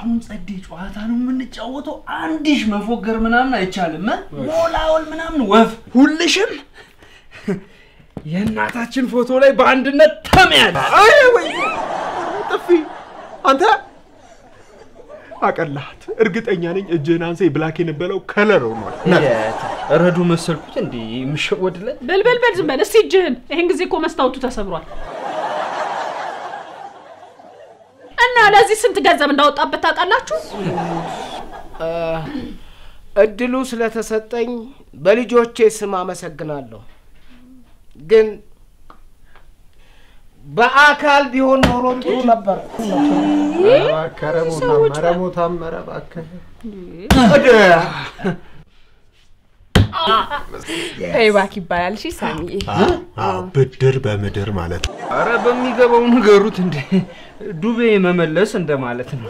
አሁን ጸዴ ጨዋታ ነው የምንጫወተው። አንድሽ መፎገር ምናምን አይቻልም። እ? ሞላወል ምናምን ወፍ ሁልሽም የእናታችን ፎቶ ላይ በአንድነት ተመያል። አይ ወይ ጥፊ አንተ አቀላሃት። እርግጠኛ ነኝ እጅህን አንሳ ብላክ የነበለው ከለር ሆኗል። ረዱ መሰልኩት እንዴ የምሸወድለት በል በል በል ዝም በል እስቲ እጅህን። ይሄን ጊዜ እኮ መስታወቱ ተሰብሯል። እና ለዚህ ስንት ገንዘብ እንዳወጣበት ታውቃላችሁ? እድሉ ስለተሰጠኝ በልጆቼ ስም አመሰግናለሁ። ግን በአካል ቢሆን ኖሮ ጥሩ ነበር። ረሞታም ኧረ እባክህ ፔይባክ ይባላል። እሺ ሳሚዬ፣ አዎ፣ ብድር በምድር ማለት ነው። አረ በሚገባው ንገሩት እንዴ ዱቤ መመለስ እንደማለት ነው።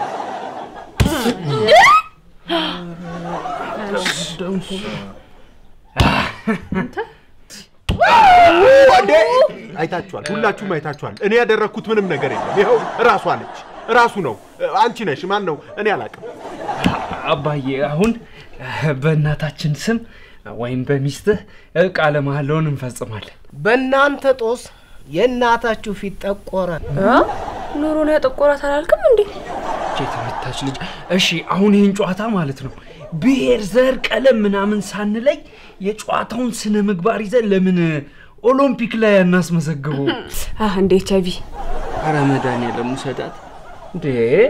እንዴ አይታችኋል፣ ሁላችሁም አይታችኋል። እኔ ያደረግኩት ምንም ነገር የለም። ይኸው ራሷ ነች፣ ራሱ ነው። አንቺ ነሽ። ማን ነው? እኔ አላውቅም። አባዬ አሁን በእናታችን ስም ወይም በሚስትህ ቃለ መሐላውን እንፈጽማለን። በእናንተ ጦስ የእናታችሁ ፊት ጠቆረ። ኑሮን ያጠቆራት አላልክም እንዴ? እቺ የተመታች ልጅ። እሺ አሁን ይህን ጨዋታ ማለት ነው ብሔር፣ ዘር፣ ቀለም ምናምን ሳንለይ የጨዋታውን ስነ ምግባር ይዘን ለምን ኦሎምፒክ ላይ አናስመዘግበው? አህ እንደ ኤች አይቪ ኧረ መድኃኒዓለም ውሰዳት እንዴ!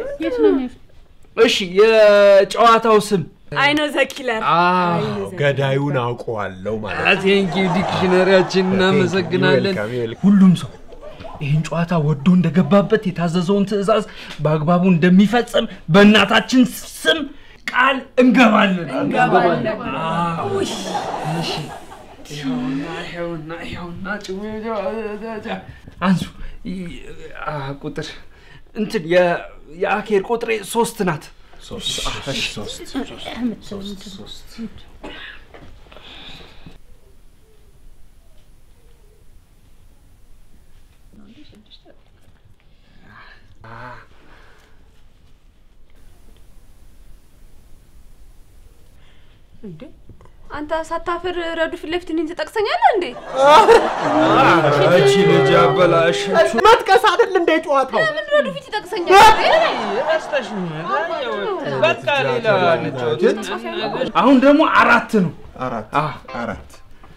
እሺ የጨዋታው ስም አይኖ ዘኪለር ገዳዩን አውቀዋለሁ ማለት ነው። ቴንኪ ዲክሽነሪያችን እናመሰግናለን። ዌልካም፣ ዌልካም። ሁሉም ሰው ይህን ጨዋታ ወዶ እንደገባበት የታዘዘውን ትዕዛዝ በአግባቡ እንደሚፈጽም በእናታችን ስም ቃል እንገባለን። አዎ። እሺ። ይኸውና ይኸውና ይኸውና ጭው- አንሱ ይ- አ፣ ቁጥር እንትን የ- የአኬር ቁጥሬ ሶስት ናት። እንዴ አንተ ሳታፍር ረዱ ፊት ለፊት እኔን ትጠቅሰኛለህ እንዴ? እቺ ልጅ አበላሸችው። መጥቀስ አይደል እንደ ጨዋታው? ምን ረዱ ፊት ይጠቅሰኛል? በቃ ሌላ እንጫወት። አሁን ደግሞ አራት ነው። አራት አዎ። አራት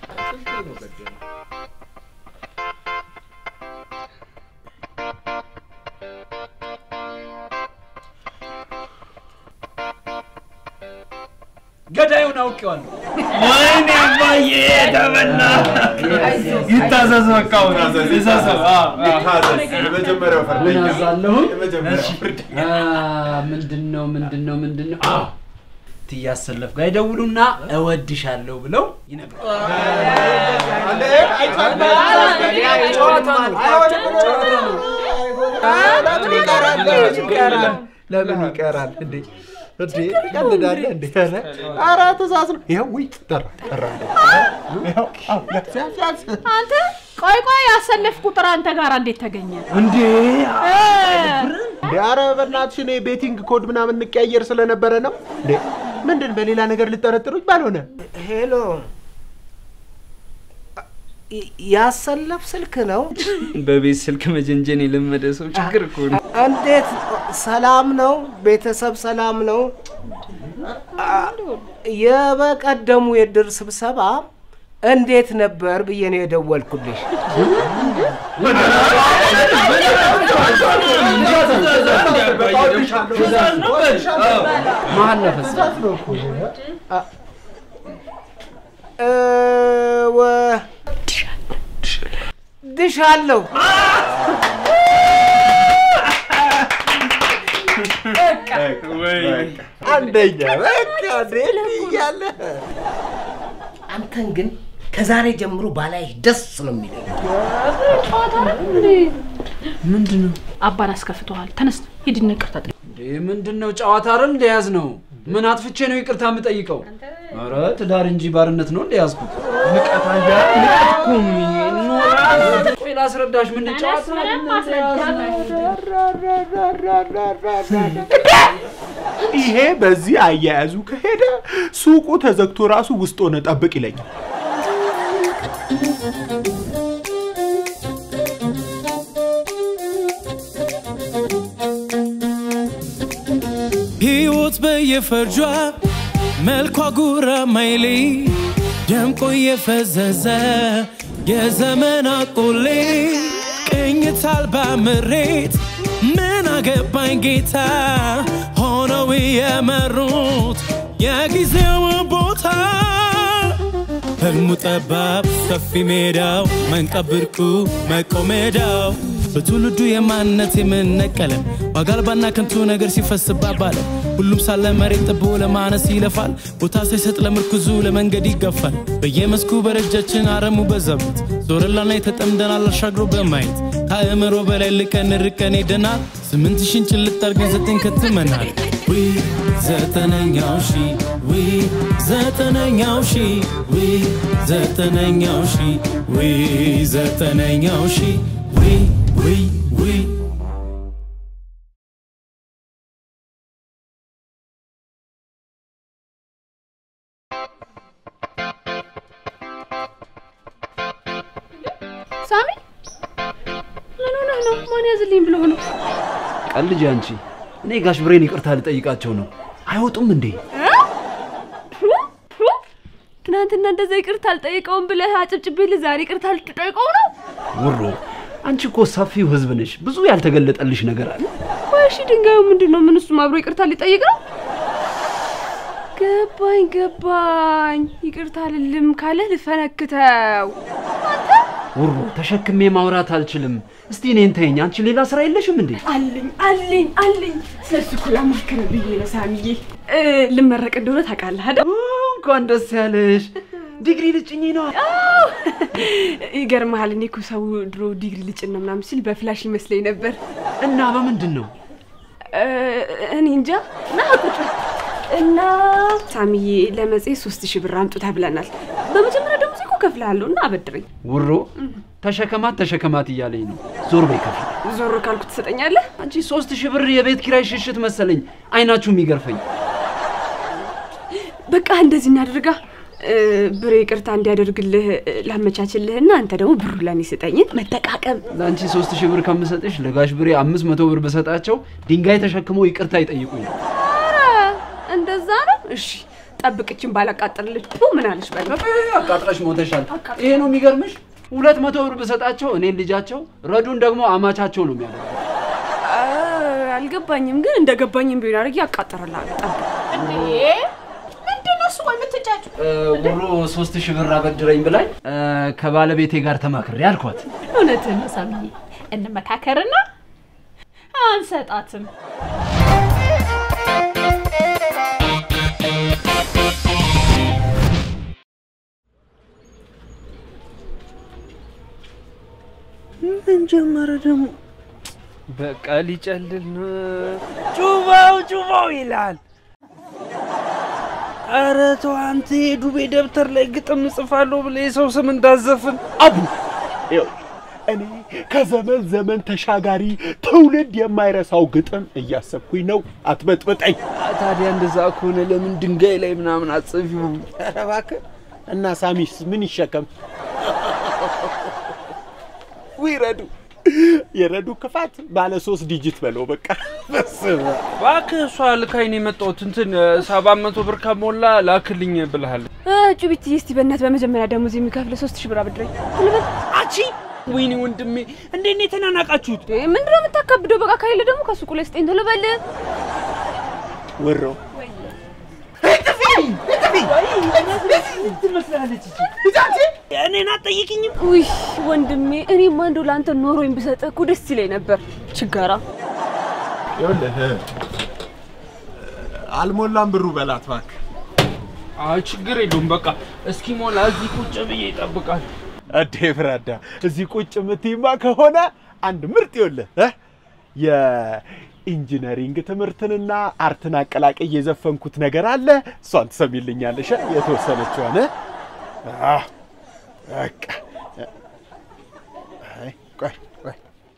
ገዳዩን አውቄዋለሁ። ወይኔ አባዬ ተበላ። ይታዘዝ በቃ አሁን ይታዘዝ። አዎ፣ አዎ። የመጀመሪያው ፈርደኛ አዛለሁኝ። የመጀመሪያው ፈርደኛ ምንድን ነው ምንድን ነው ምንድን ነው? አዎ ትያሰለፍ ጋር ይደውሉና እወድሻለሁ ብለው ይነግሯል። ለምን ይቀራል? ለምን ይቀራል? ለምን ይቀራል? እንዴ እንዴ ቀልዳለህ እንዴ? ኧረ ኧረ ትእዛዝ ነው። ይኸው ውይ ጠራ ጠራ። ይኸው አዎ፣ ሲያንስ ሲያንስ አንተ ቆይ ቆይ፣ ያሰለፍ ቁጥር አንተ ጋር እንዴት ተገኘ? እንዴ እ፣ እንዴ ኧረ በእናትሽ እኔ ቤቲንግ ኮድ ምናምን እንቀያየር ስለነበረ ነው። እንዴ ምንድን በሌላ ነገር ልጠረጥሩኝ ባልሆነ ሄሎ፣ ይ- ያሰለፍ ስልክ ነው? በቤት ስልክ መጀንጀን የለመደ ሰው ችግር እኮ ነው። እንዴት ሰላም ነው? ቤተሰብ ሰላም ነው? አ- የበቀደሙ የድር ስብሰባ እንዴት ነበር ብዬ ነው የደወልኩልሽ። ማን ነፈስ እ፣ ወ- ድሻለሁ። አንደኛ በቃ እንዴ እያለ አንተን ግን ከዛሬ ጀምሮ ባላይህ ደስ ነው የሚለኝ። ጨዋታ ነው እንዴ? ምንድን ነው? አባን አስከፍተዋል። ተነስ ሂድና ይቅርታ ጠይቅ። እንዴ ምንድን ነው ጨዋታ አይደል እንደያዝ ነው። ምን አጥፍቼ ነው ይቅርታ የምጠይቀው? ኧረ ትዳር እንጂ ባርነት ነው እንደ ያዝኩት። ንቀት አያ ንቀት እኮ ነው ይሄ። ኖራ ቆይ ላስረዳሽ። ምን ጨዋታ ምንም ማስረዳት ይሄ በዚህ አያያዙ ከሄደ ሱቁ ተዘግቶ ራሱ ውስጥ ሆነ ጠብቅ ይለኛል። ሕይወት በየፈርጇ መልኳ ጉራ ማይሌ ደምቆ የፈዘዘ የዘመን አቆሌ ቅኝት አልባ ምሬት ምን አገባኝ ጌታ ሆነው የመሩት የጊዜው ቦታ ህልሙ ጠባብ ሰፊ ሜዳው መንቀብ ብርቁ መቆሜዳው በትውልዱ የማንነት የምነቀለ ዋጋ አልባና ከንቱ ነገር ሲፈስባ ባለ ሁሉም ሳለ መሬት ጥቦ ለማነስ ይለፋል ቦታ ሳይሰጥ ለምርኩዙ ለመንገድ ይገፋል በየመስኩ በረጃችን አረሙ በዛበት ዞረላና የተጠምደናል አሻግሮ በማየት ከአእምሮ በላይ ልቀን ርቀን ሄደናል ስምንት ሺን ጭልጥ አርገን ዘጠኝ ከትመናል ዊ ዘጠነኛው ሺ ዊ ዘጠነኛው ሺ ዊ ዘጠነኛው ሺ ዊ ዘጠነኛው ሺ ዊ ዊ ዊ ሳሚ ምን ሆነህ ነው? ማን ያዝልኝ ብሎ ነው? ቀልጅ አንቺ። እኔ ጋሽ ብሬን ይቅርታ ልጠይቃቸው ነው። አይወጡም እንዴ? ፑ ፑ ትናንትና እንደዛ ይቅርታ አልጠይቀውም ብለህ አጭብጭቤልህ ዛሬ ይቅርታ ልትጠይቀው ነው? ውሮ አንቺ እኮ ሰፊው ህዝብ ነሽ። ብዙ ያልተገለጠልሽ ነገር አለ። ቆይ እሺ ድንጋዩ ምንድን ነው? ምን እሱም አብሮ ይቅርታ ሊጠይቅ ነው? ገባኝ ገባኝ። ይቅርታ ልልም ካለ ልፈነክተው። ውሮ ተሸክሜ ማውራት አልችልም። እስቲ እኔን ተይኝ። አንቺ ሌላ ስራ የለሽም እንዴ? አለኝ አለኝ አለኝ። ስለሱ እኮ ላማክር ብዬ ነው ሳሚዬ። እ፣ ልመረቅ እንደሆነ ታውቃለህ አይደል? እንኳን ደስ ያለሽ። ዲግሪ ልጭኝ ነው። አዎ። ይገርምሃል፣ እኔ እኮ ሰው ድሮ ዲግሪ ልጭን ነው ምናምን ሲል በፍላሽ ይመስለኝ ነበር። እና በምንድን ነው? እ፣ እኔ እንጃ። ና ቁጭ በል። እና ሳሚዬ ለመጽሔት ሶስት ሺህ ብር አምጡ ተብለናል። በመጀመሪያ ደግሞ እኮ ከፍልሃለሁ እና አበድረኝ። ውሮ ተሸከማት ተሸከማት እያለኝ ነው። ዞር በይ ከፊት። ዞር ካልኩ ትሰጠኛለህ? አንቺ ሶስት ሺህ ብር የቤት ኪራይ ሽሽት መሰለኝ። አይናችሁ የሚገርፈኝ። በቃ እንደዚህ እናድርጋ። እ፣ ብሬ ይቅርታ እንዲያደርግልህ እ፣ ላመቻችልህና አንተ ደግሞ ብሩ ለኔ ስጠኝ። መጠቃቀም ለአንቺ ሶስት ሺህ ብር ከምሰጥሽ ለጋሽ ብሬ አምስት መቶ ብር ብሰጣቸው ድንጋይ ተሸክመው ይቅርታ ይጠይቁኝ። ኧረ እንደዛ ነው። እሺ ጠብቅችን ባላቃጥልልህ ቱ ምን አለሽ በል አቃጥለሽ ሞተሻል። ይሄ ነው የሚገርምሽ። ሁለት መቶ ብር ብሰጣቸው እኔን ልጃቸው፣ ረዱን ደግሞ አማቻቸው ነው የሚያደርገው። አ፣ አልገባኝም፣ ግን እንደገባኝም ቢሆን አድርጌ አቃጥርልሃለሁ። ጠብቅ። እንዴ ምንድን ነው እሱ? ቆይ የምትጫጩ ውሮ ሶስት ሺህ ብር አበድረኝ ብላኝ እ፣ ከባለቤቴ ጋር ተማክሬ አልኳት። እውነትህን ነው ሳሚዬ። እንመካከርና አንሰጣትም። ምን ጀመረ ደግሞ? በቃ ሊጨልል ነው። ጩባው ጩባው ይላል። ኧረ ተው አንተ የዱቤ ደብተር ላይ ግጥም እጽፋለሁ ብለህ የሰው ስም እንዳዘፍን አቡ ይኸው እኔ ከዘመን ዘመን ተሻጋሪ ትውልድ የማይረሳው ግጥም እያሰብኩኝ ነው። አትበጥብጠኝ። ታዲያ እንደዛ ከሆነ ለምን ድንጋይ ላይ ምናምን አጽፊውም? ኧረ እባክህ እና ሳሚስ ምን ይሸከም? ውይ ረዱ የረዱ ክፋት ባለ ሶስት ዲጂት በለው በቃ በስመ አብ። እባክህ እሷ ልካኝ ነው የመጣሁት። እንትን ሰባት መቶ ብር ከሞላ ላክልኝ ብልሃል። እ፣ ጩቢትዬ እስቲ በእናትህ በመጀመሪያ ደሞዝ የሚከፍል ሶስት ሺህ ብር አበድረኝ። ልበል አቺ ወይኔ ወንድሜ እንዴት ነው የተናናቃችሁት? እንዴ፣ ምንድን ነው የምታካብደው? በቃ ካይለ ደግሞ ከሱቁ ላይ ስጠኝ ቶሎ በል። ወሮ ትመስላለች እኔን አትጠይቅኝም? ውይ ወንድሜ፣ እኔማ እንደው ለአንተ ኖሮኝ ብሰጥህ እኮ ደስ ይለኝ ነበር። ችጋራ ይኸውልህ አልሞላም ብሩ በላት እባክህ። አይ ችግር የለውም በቃ እስኪሞላ እዚህ ቁጭ ብዬ ይጠብቃል። እዴ ፍራዳ እዚህ ቁጭ የምትይማ ከሆነ አንድ ምርጥ ይኸውልህ እ የኢንጂነሪንግ ትምህርትንና አርትን አቀላቀይ የዘፈንኩት ነገር አለ። እሷን ትሰሚልኛለሽ? የተወሰነችዋን አዎ፣ በቃ አይ፣ ቆይ ቆይ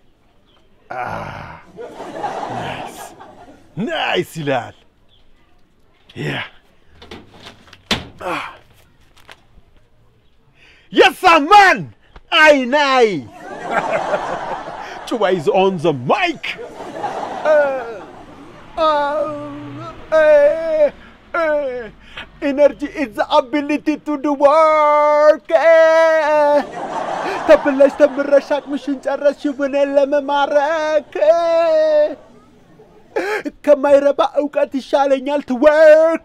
ናይስ ናይስ ይላል። ያ የሳ ማን አይ ናይ ጩባ ኢዝ ኦን ዘ ማይክ ኢነርጂ ኢዝ ዘ አቢሊቲ ቱ ዱ ወርክ ተብለሽ ተምረሽ አቅምሽን ጨረስሽ ብኔን ለመማረክ ከማይረባ እውቀት ይሻለኛል ትወርክ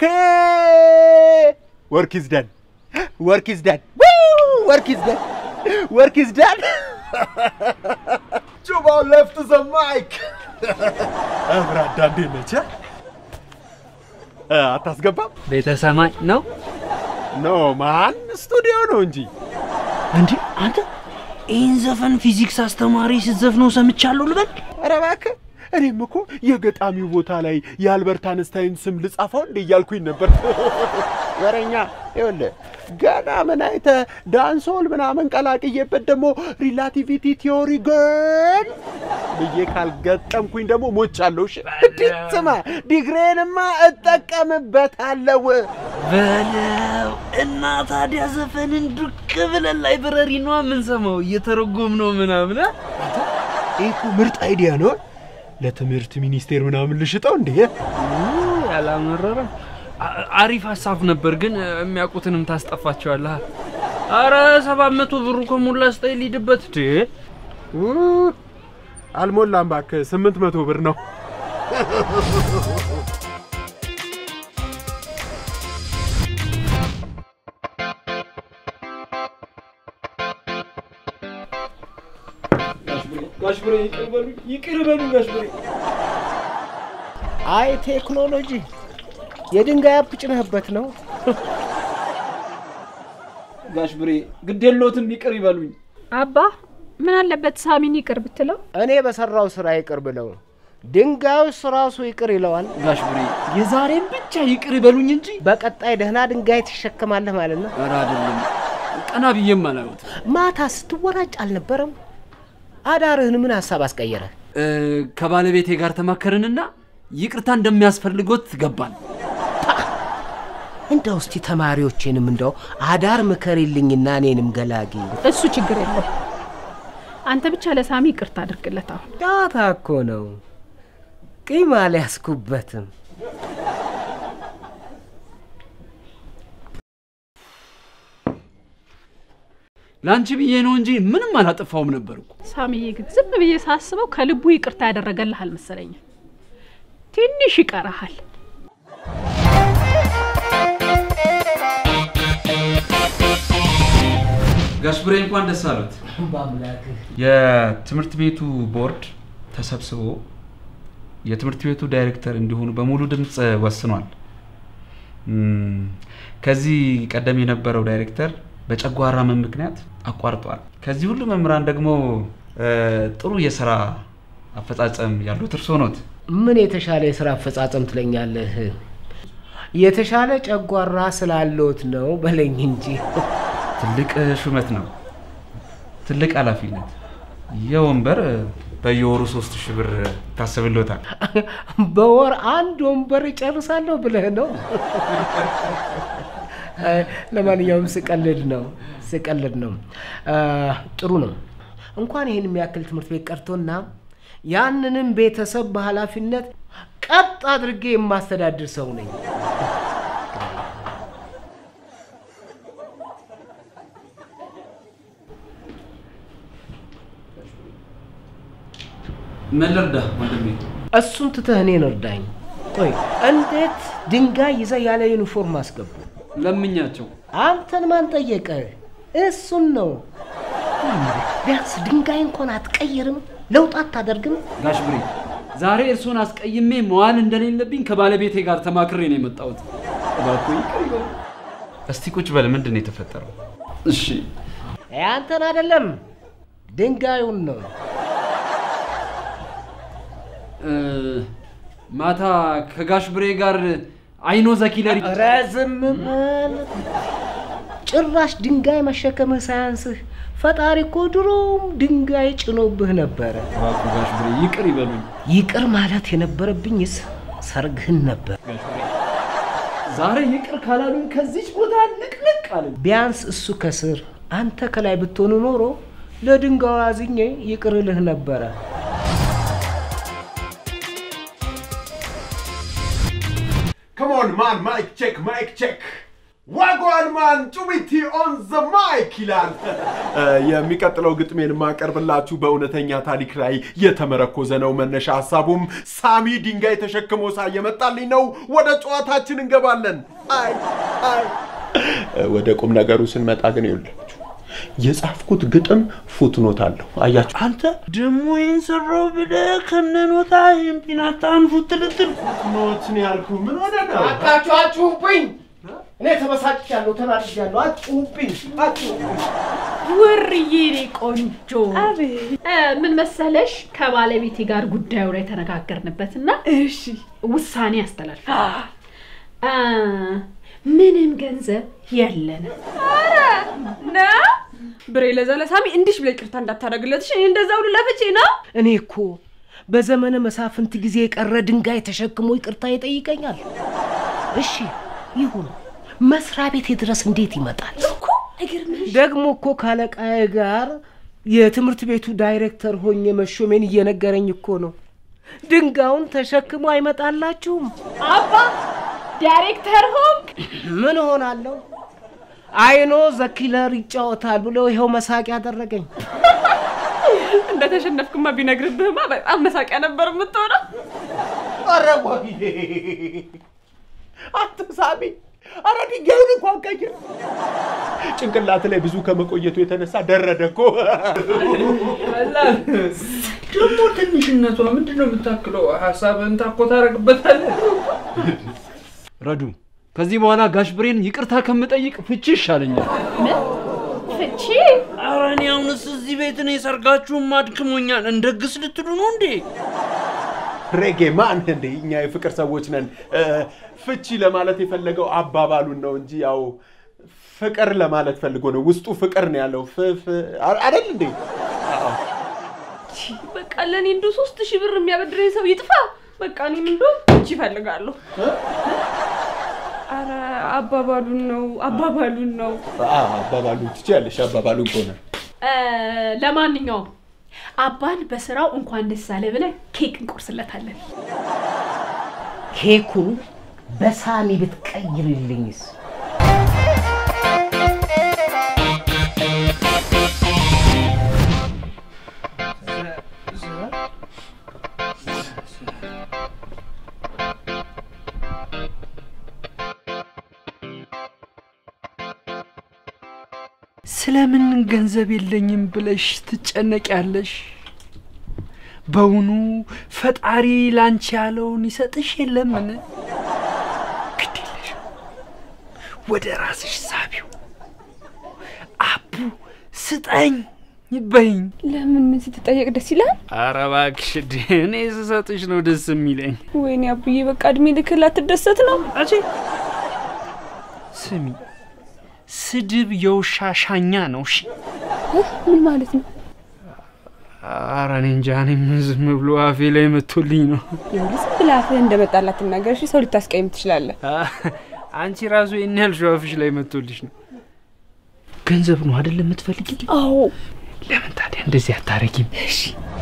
ወርክ ኢዝ ደን ወርክ ኢዝ ደን ወርክ ኢዝ ደን ወርክ ኢዝ ደን ጩባው ለፍት ዘ ማይክ አብራዳ እንዴት ነች? እ? አታስገባም? ቤተ ሰማይ ነው ኖ ማን ስቱዲዮ ነው እንጂ እንዴ? አንተ ይህን ዘፈን ፊዚክስ አስተማሪ ስትዘፍነው ሰምቻለሁ ልበል? ኧረ እባክህ እኔም እኮ የገጣሚው ቦታ ላይ የአልበርት አንስታይን ስም ልጻፈው እንደ እያልኩኝ ነበር። ወረኛ ይኸውልህ ገና ምን አይተህ ዳንሶል ምናምን ቀላቅዬበት ደግሞ ሪላቲቪቲ ቲዮሪ ግን ብዬ ካልገጠምኩኝ ደግሞ ሞቻለሁ። እሺ እንዴ ስማ፣ ዲግሬንማ እጠቀምበታለሁ። በለው እና ታዲያ ዘፈንን ዱቅ ብለን ላይብረሪ ነዋ የምንሰማው እየተረጎም ነው ምናምን አ? ይህ እኮ ምርጥ አይዲያ ነው። ለትምህርት ሚኒስቴር ምናምን ልሽጠው እንዴ? ውይ፣ አላመረረም። አ- አሪፍ ሀሳብ ነበር፣ ግን የሚያውቁትንም ታስጠፋቸዋለህ። አረ ሰባት መቶ ብሩ ከሞላ ስጠኝ ሊድበት ድ ው- አልሞላም እባክህ፣ ስምንት መቶ ብር ነው። ጋሽ ብሬ ይቅር በሉኝ፣ ይቅር በሉኝ ጋሽ ብሬ። አይ ቴክኖሎጂ የድንጋይ አፕ ጭነህበት ነው። ጋሽ ብሬ ግድ የለዎትም፣ ይቅር ይበሉኝ። አባ ምን አለበት ሳሚን ይቅር ብትለው? እኔ በሰራው ስራ ይቅር ብለው ድንጋዩስ ራሱ ይቅር ይለዋል። ጋሽ ብሬ የዛሬን ብቻ ይቅር ይበሉኝ እንጂ በቀጣይ ደህና ድንጋይ ትሸከማለህ ማለት ነው። ኧረ አይደለም፣ ቀና ብዬም አላዩት። ማታ ስትወራጭ አልነበረም? አዳርህን ምን ሀሳብ አስቀየረ? ከባለቤቴ ጋር ተማከርንና ይቅርታ እንደሚያስፈልጎት ገባን። እንደው እስቲ ተማሪዎቼንም እንደው አዳር ምከሪልኝና እኔንም ገላጊ። እሱ ችግር የለም። አንተ ብቻ ለሳሚ ይቅርታ አድርግለት። አሁን ዳታ እኮ ነው፣ ቂም አልያዝኩበትም። ለአንቺ ብዬ ነው እንጂ ምንም አላጠፋውም ነበር እኮ። ሳሚዬ ግን ዝም ብዬ ሳስበው ከልቡ ይቅርታ ያደረገልህ አልመሰለኝም። ትንሽ ይቀረሃል። ጋሽ ብሬ እንኳን ደስ አሉት። በአምላክህ የትምህርት ቤቱ ቦርድ ተሰብስቦ የትምህርት ቤቱ ዳይሬክተር እንዲሆኑ በሙሉ ድምፅ ወስኗል። እም፣ ከዚህ ቀደም የነበረው ዳይሬክተር በጨጓራ ህመም ምክንያት አቋርጧል። ከዚህ ሁሉ መምህራን ደግሞ እ፣ ጥሩ የስራ አፈጻጸም ያሉት እርሶ ኖት። ምን የተሻለ የስራ አፈጻጸም ትለኛለህ? የተሻለ ጨጓራ ስላለዎት ነው በለኝ እንጂ። ትልቅ ሹመት ነው፣ ትልቅ ኃላፊነት። የወንበር በየወሩ ሶስት ሺህ ብር ታስብሎታል። በወር አንድ ወንበር እጨርሳለሁ ብለህ ነው? አይ፣ ለማንኛውም ስቀልድ ነው ስቀልድ ነው። አ፣ ጥሩ ነው። እንኳን ይህን የሚያክል ትምህርት ቤት ቀርቶና ያንንም ቤተሰብ በኃላፊነት ቀጥ አድርጌ የማስተዳድር ሰው ነኝ። ምን ልርዳ ወንድሜ? እሱን ትተህ እኔን እርዳኝ። ቆይ እንዴት ድንጋይ ይዘህ ያለ ዩኒፎርም አስገቡ? ለምኛቸው አንተን ማን ጠየቀ? እሱን ነው። ቢያንስ ድንጋይ እንኳን አትቀይርም? ለውጥ አታደርግም? ጋሽ ብሬ ዛሬ እርሶን አስቀይሜ መዋል እንደሌለብኝ ከባለቤቴ ጋር ተማክሬ ነው የመጣሁት። እባክዎ ይቅር ይበሉ። እስቲ ቁጭ በል። ምንድን ነው የተፈጠረው? እሺ አንተን አይደለም ድንጋዩን ነው። ማታ ከጋሽ ብሬ ጋር አይኖ ዘኪለሪ ኧረ ዝም በል። ጭራሽ ድንጋይ መሸከምህ ሳያንስህ ፈጣሪ እኮ ድሮም ድንጋይ ጭኖብህ ነበረ። እባክዎ ጋሽ ብሬ ይቅር ይበሉኝ። ይቅር ማለት የነበረብኝስ ሰርግህን ነበር። ዛሬ ይቅር ካላሉኝ ከዚች ቦታ ንቅንቅ አልን። ቢያንስ እሱ ከስር አንተ ከላይ ብትሆኑ ኖሮ ለድንጋዩ አዝኜ ይቅር እልህ ነበረ። ከሞን ማን ማይክ ቼክ ማይክ ቼክ ዋጓን ማን ጩቢቲ ኦን ዘ ማይክ ይላል። የሚቀጥለው ግጥሜን የማቀርብላችሁ በእውነተኛ ታሪክ ላይ የተመረኮዘ ነው። መነሻ ሀሳቡም ሳሚ ድንጋይ ተሸክሞ ሳ የመጣልኝ ነው። ወደ ጨዋታችን እንገባለን። አይ አይ ወደ ቁም ነገሩ ስንመጣ ግን ይኸውላችሁ የጻፍኩት ግጥም ፉትኖት አለው። አያችሁ አንተ ደሞ ይህን ሰራው ብለህ ከነኖታ ይህን ፒናታን ፉትልትል ኖት ነው ያልኩ። ምን ሆነ ነው? አቃችሁ አጩሁብኝ። እኔ ተበሳጭቻለሁ፣ ተናድጃለሁ። አጩሁብኝ፣ አጩሁብኝ። ውርዬ እኔ ቆንጆ አቤት። እ፣ ምን መሰለሽ ከባለቤቴ ጋር ጉዳዩ ላይ ተነጋገርንበትና እሺ ውሳኔ አስተላልፍ እ፣ ምንም ገንዘብ የለንም። ና ብሬ ለዛ ለሳሚ እንዲሽ ብለ ይቅርታ እንዳታደርግለት እሺ? እኔ እንደዛ ሁሉ ለፍቼ ነው። እኔ እኮ በዘመነ መሳፍንት ጊዜ የቀረ ድንጋይ ተሸክሞ ይቅርታ ይጠይቀኛል። እሺ ይሁን፣ መስሪያ ቤቴ ድረስ እንዴት ይመጣል? እኮ አይገርምሽ? ደግሞ እኮ ካለቃዬ ጋር የትምህርት ቤቱ ዳይሬክተር ሆኜ መሾሜን እየነገረኝ እኮ ነው። ድንጋዩን ተሸክሞ አይመጣላችሁም። አባ ዳይሬክተር ሆንክ? ምን እሆናለሁ? አይኖ ዘኪለር ይጫወታል ብሎ ይኸው መሳቅ ያደረገኝ። እንደተሸነፍክማ ቢነግርብህማ በጣም መሳቂያ ነበር የምትሆነው። ኧረ ወይኔ አንተ ሳሚ፣ ኧረ ድንጋዩን እንኳን ቀይር። ጭንቅላት ላይ ብዙ ከመቆየቱ የተነሳ ደረደ እኮ። ደግሞ ትንሽነቷ ምንድን ነው የምታክለው? ሀሳብህን ታኮ ታደርግበታለህ። ረዱ ከዚህ በኋላ ጋሽ ብሬን ይቅርታ ከምጠይቅ ፍቺ ይሻለኛል። ፍቺ? ኧረ እኔ አሁንስ እዚህ ቤት እኔ ሰርጋችሁም አድክሞኛል። እንደግስ ልትሉ ነው እንዴ? ሬጌ ማን እንደ እኛ የፍቅር ሰዎች ነን። እ፣ ፍቺ ለማለት የፈለገው አባባሉን ነው እንጂ ያው ፍቅር ለማለት ፈልጎ ነው። ውስጡ ፍቅር ነው ያለው። ፍፍ አይደል እንዴ? በቃ ለእኔ እንዶ ሶስት ሺህ ብር የሚያበድረኝ ሰው ይጥፋ። በቃ እኔም እንዶ እጅ ይፈልጋለሁ። አረ አባባሉን ነው አባባሉን ነው። አ፣ አባባሉን ትችያለሽ። አባባሉን ከሆነ እ፣ ለማንኛውም አባን በስራው እንኳን ደስ አለ ብለን ኬክ እንቆርስለታለን። ኬኩን በሳሚ ብትቀይርልኝስ? ስለምን ገንዘብ የለኝም ብለሽ ትጨነቂያለሽ? በውኑ ፈጣሪ ላንቺ ያለውን ይሰጥሽ የለምን? ግድ የለሽም፣ ወደ ራስሽ ሳቢው። አቡ ስጠኝ በይኝ። ለምን ምን ስትጠየቅ ደስ ይላል? ኧረ እባክሽ እኔ ስሰጥሽ ነው ደስ የሚለኝ። ወይኔ አቡዬ በቃ እድሜ ልክ ላትደሰት ነው። አቼ ስሚ፣ ስድብ የውሻ ሻኛ ነው። እሺ ምን ማለት ነው? ኧረ እኔ እንጃ። እኔም ዝም ብሎ አፌ ላይ መቶልኝ ነው። ይኸውልህ ዝም ብለህ አፍህ እንደመጣላት ትናገር እሺ። ሰው ልታስቀይም ትችላለህ። አንቺ ራሱ ይህን ያህል ሸው አፍሽ ላይ መቶልሽ ነው። ገንዘብ ነው አይደል የምትፈልጊ? አዎ ለምን ታዲያ እንደዚህ አታረጊም? እሺ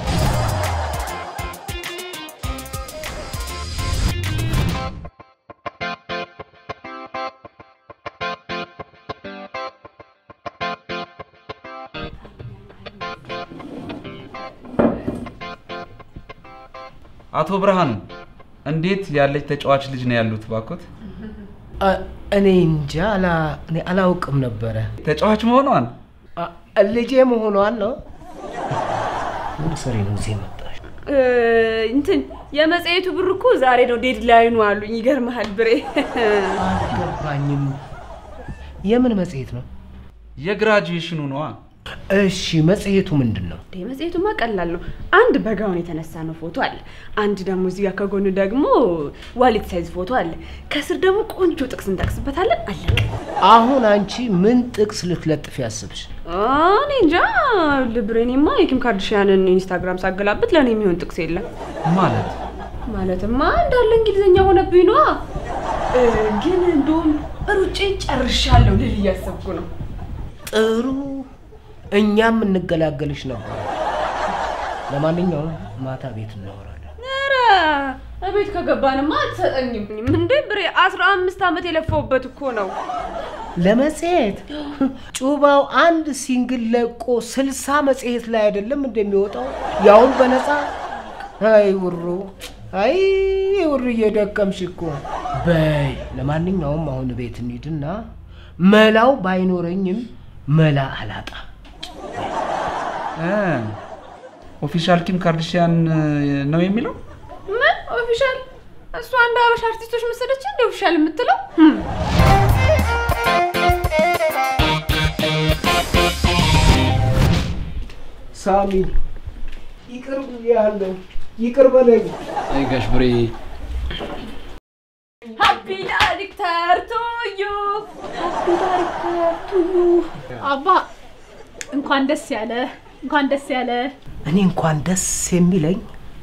አቶ ብርሃኑ እንዴት ያለች ተጫዋች ልጅ ነው ያሉት? ባኮት አ- እኔ እንጃ አላ- እኔ አላውቅም ነበረ። ተጫዋች መሆኗን አ- ልጄ መሆኗን ነው። ምን ሰሪ ነው እዚህ የመጣሽ? እ፣ እንትን የመጽሔቱ ብር እኮ ዛሬ ነው ዴድላይኑ አሉኝ። ይገርምሃል ብሬ አልገባኝም። የምን መጽሔት ነው? የግራጁዌሽኑ ነዋ። እሺ መጽሔቱ ምንድን ነው? እንዴ መጽሔቱማ ቀላል ነው። አንድ በጋውን የተነሳ ነው ፎቶ አለ። አንድ ደግሞ እዚህ ጋር ከጎኑ ደግሞ ዋሊት ሳይዝ ፎቶ አለ። ከስር ደግሞ ቆንጆ ጥቅስ እንጠቅስበታለን። አለቀ። አሁን አንቺ ምን ጥቅስ ልትለጥፍ ያስብሽ? እኔ እንጃ ልብሬኔማ የኪም ካርድሽያንን ኢንስታግራም ሳገላብጥ ለእኔ የሚሆን ጥቅስ የለም። ማለት ማለትማ እንዳለ እንግሊዝኛ ሆነብኝ ነዋ። እ፣ ግን እንደውም ሩጬ ጨርሻለሁ ልል እያሰብኩ ነው። ጥሩ፣ እኛም እንገላገልሽ ነበር። ለማንኛውም ማታ ቤት እናወራለን። ኧረ እቤት ከገባንማ አትሰጠኝም እንዴ ብሬ። አስራ አምስት ዓመት የለፋውበት እኮ ነው። ለመጽሔት ጩባው አንድ ሲንግል ለቆ ስልሳ መጽሔት ላይ አይደለም እንደሚወጣው ያውም በነፃ። አይ ውሩ፣ አይ ውሩ እየደከምሽ እኮ። በይ ለማንኛውም አሁን ቤት እንሂድና መላው ባይኖረኝም መላ አላጣም። ኦፊሻል ኪም ካርድሽያን ነው የሚለው ምን ኦፊሻል? እሷ አንድ አበሻ አርቲስቶች መሰለች እንደ ኦፊሻል የምትለው ሳሚ ይቅር ብያለሁ፣ ይቅር በለኝ። አይ ጋሽ ብሬ ሀፒ ዳይሬክተር ቱዩ ሀፒ ዳይሬክተር ቱዩ አባ እንኳን ደስ ያለ እንኳን ደስ ያለ። እኔ እንኳን ደስ የሚለኝ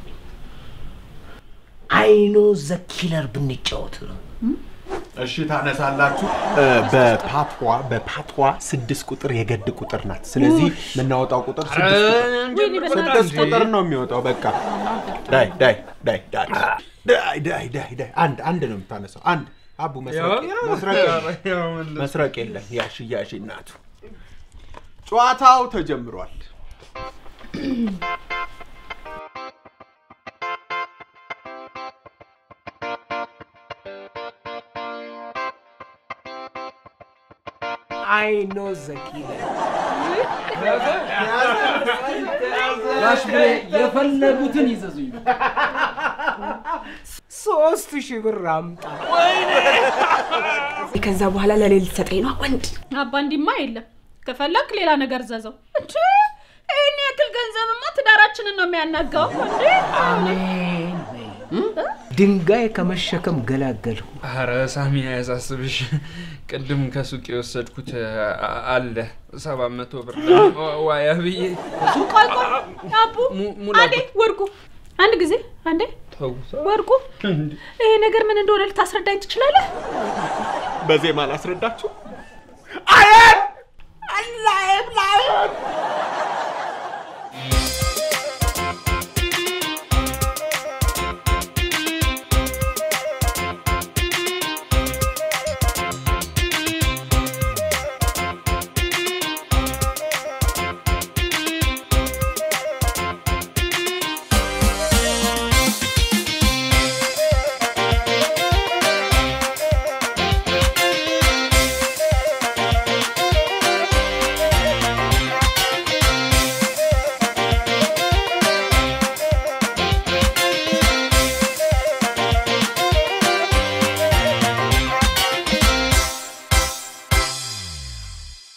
አይኖ ዘኪለር ብንጫወት ነው። እሺ ታነሳላችሁ። እ፣ በፓቷ በፓቷ ስድስት ቁጥር የገድ ቁጥር ናት። ስለዚህ የምናወጣው ቁጥር ስድስት ቁጥር ወይኔ በእናትህ ስድስት ቁጥር ነው የሚወጣው። በቃ ዳይ ዳይ ዳይ ዳይ ዳይ ዳይ ዳይ ዳይ አንድ አንድ ነው የምታነሳው። አንድ አቡ መስረቅ መስረቅ የለም። መስረቅ የለም። ያሺ ያሺ እናቱ ጨዋታው ተጀምሯል። አይኖ ዘኪለር ጋሽ ብሬ የፈለጉትን ይዘዙኝ። ሶስት ሺህ ብር አምጣ። ከዛ በኋላ ለሌል ልትሰጠኝ ነው ወንድ አባ እንዲማ የለም። ከፈለክ ሌላ ነገር ዘዘው እንጂ ይህን ያክል ገንዘብማ ትዳራችንን ነው የሚያናጋው እንዴ። አሜን በይ። ድንጋይ ከመሸከም ገላገልሁ። አረ ሳሚ አያሳስብሽ። ቅድም ከሱቅ የወሰድኩት አ- አለ ሰባት መቶ ብር ዋያ ብዬ ቆይ ቆይ አቡ mu- ሙላ- አንዴ ወርቁ አንድ ጊዜ አንዴ ተውሳ ወርቁ ይሄ ነገር ምን እንደሆነ ልታስረዳኝ ትችላለህ? በዜማ ላስረዳችሁ። አየን አላየም ላየን